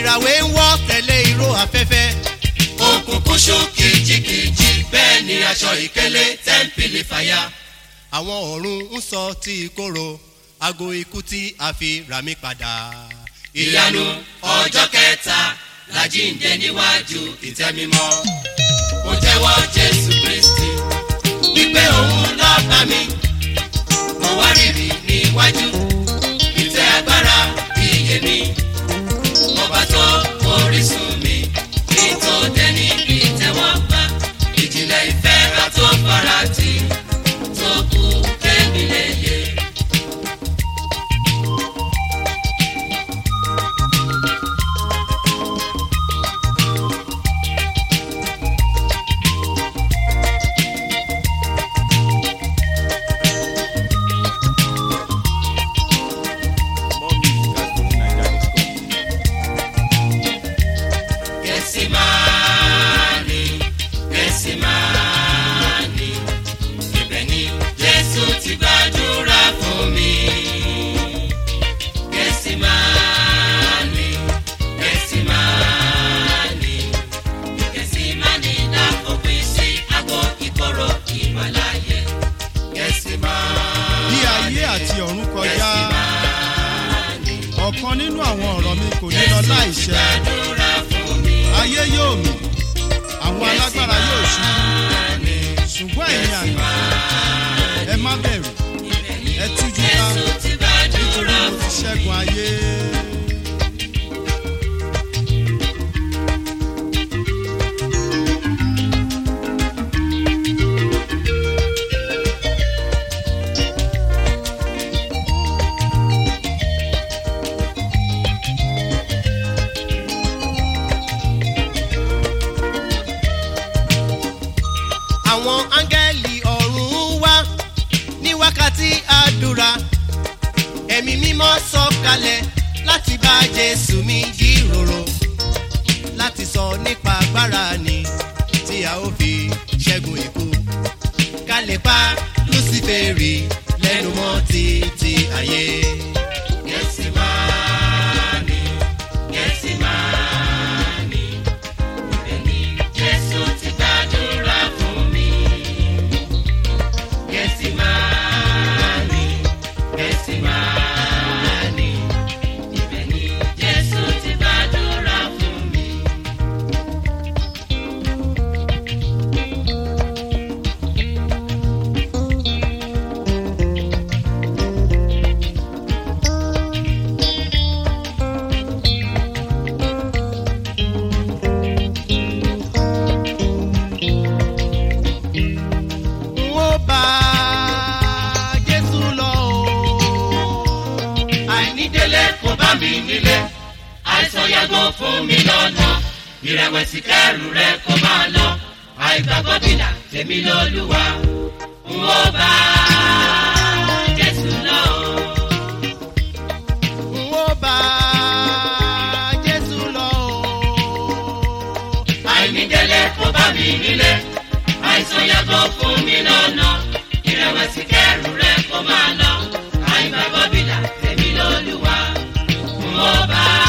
ìràwé ń wọ́ tẹ̀lé ìró afẹ́fẹ́. òkùnkùn ṣú kìjikìji bẹ́ẹ̀ ni aṣọ ìkélé tẹ́ḿpìlì fàyà. àwọn ọ̀run ń sọ tí ìkorò aago ikú tí a fi rà mí padà. ìyanu ọjọ́ kẹta làjíǹde níwájú ìtẹ́ mímọ́. mo jẹ́wọ́ jésù kristi wípé òun lọ́ba mi. mo wá rírì níwájú ìtẹ́ agbára iye mi. ọba tó orísun mi kí n tó dẹ́ni ìtẹ́wọ́gbà. ìjìnlẹ̀ ìfẹ́ àtọ́farati tó kú kémi lè yé. More music at FujiNiger.com. Gẹ̀sìmáàní, Gẹ̀sìmáàní, ibẹ̀ ni Jésù ti gbàdúrà fún mi. Gẹ̀sìmáàní, Gẹ̀sìmáàní, Gẹ̀sìmáàní láfòpin sí àgọ́ ìkorò ìwàláyé. Gẹ̀sìmáàní, bí ayé àti ọ̀run kọjá ọ̀kan nínú àwọn ọ̀rọ̀ mi kò ní lọ láìṣẹ gbàdúrà fún mi. ayé yóò mì àwọn alágbára yóò ṣubú ṣùgbọ́n ẹ̀yin àná ẹ má bẹ̀rù ẹ tújú ká Jésù ti gbàdúrà mo ti fún mi. ṣẹ́gun ayé. àwọn áńgẹ́lì ọ̀run wá ní wákàtí àdúrà ẹ̀mí mímọ́ sọ̀kalẹ̀ láti bá jésù mi jíròrò láti sọ nípa agbára ni tí a ó fi ṣẹ́gun ikú ká lè pa lúsífèrè lẹ́nu mọ́ títí ayé. Gẹ̀sìmáàní, Gẹ̀sìmáàní, ibẹ̀ ni Jésù ti gbàdúrà fún mi. Gẹ̀sìmáàní, Gẹ̀sìmáàní, ibẹ̀ ni Jésù ti gbàdúrà fún mi. n ó bá jésù lọ o. àìnídélé kò bá mi nílé àìsàn yàgò fún mi lọ́nà ìrẹ̀wẹ̀sì kẹrù rẹ kó máa lọ àìgbàgbọ́ bìlà tèmi lọ́lúwa n ó bá jésù lọ. n ó bá jésù lọ o. àìnídélé kò bá mi nílé àìsàn yàgò fún mi lọ́nà ìrẹ̀wẹ̀sì kẹrù rẹ kó máa lọ àìgbàgbọ́ bìlà tèmi lọ́lúwa n ó bá